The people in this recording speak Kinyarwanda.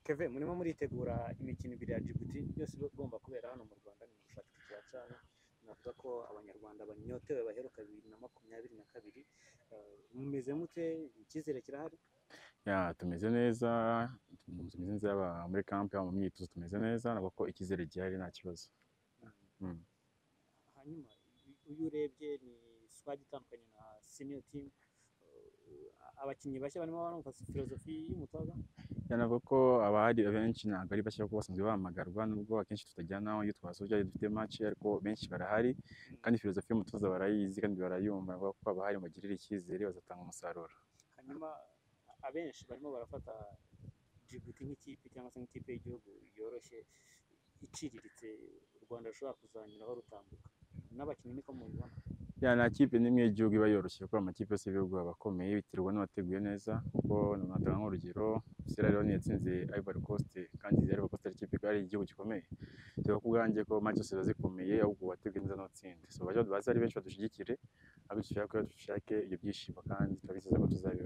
keve murimo muritegura imikino ibiri ya Djibouti yose iba igomba kubera hano mu Rwanda ni mu gushaka iki cyana navuga ko abanyarwanda banyotewe baheruka bibiri na makumyabiri na kabiri Eh, mumeze mute icyizere kirahari Ya, tumeze neza tumeze neza yaba muri kampi yaba mu myitozo tumeze neza nabwo ko icyizere gihari nta kibazo Mm. hanyuma uyu urebye ni swagi itandukanye na senior team Eh, abakinnyi bashya barimo barumva filozofi y'umutoza Ya, navuga ko abahari abenshi ntabwo ari bashya kuko basanzwe bahamagarwa nubwo akenshi tutajyanaho iyo twasoje ari dufite match ariko benshi barahari kandi filozofi y'umutoza barayizi kandi barayumva navuga ko abahari bagirira icyizere bazatanga umusaruro hanyuma abenshi barimo barafata Djibouti nk'ikipe cyangwa se nk'ikipe y'igihugu yoroshye iciriritse u Rwanda rushobora kuzanyuraho rutambuka n'abakinnyi niko mubibona Ya, nta kipe n'imwe y'igihugu iba yoroshye kuko amakipe yose y'ibihugu aba akomeye biterwa n'uwateguye neza kuko natanga nk'urugero Sierra Leone yatsinze Ivory Coast kandi Ivory Coast ari ikipe ari igihugu gikomeye dore ko ubwanjye ko match zose ziba zikomeye ahubwo wateguye neza n'utsinda so baje baze ari benshi badushigikire abishyura ko dushake ibyo byishimo kandi turabizeza ko tuzabi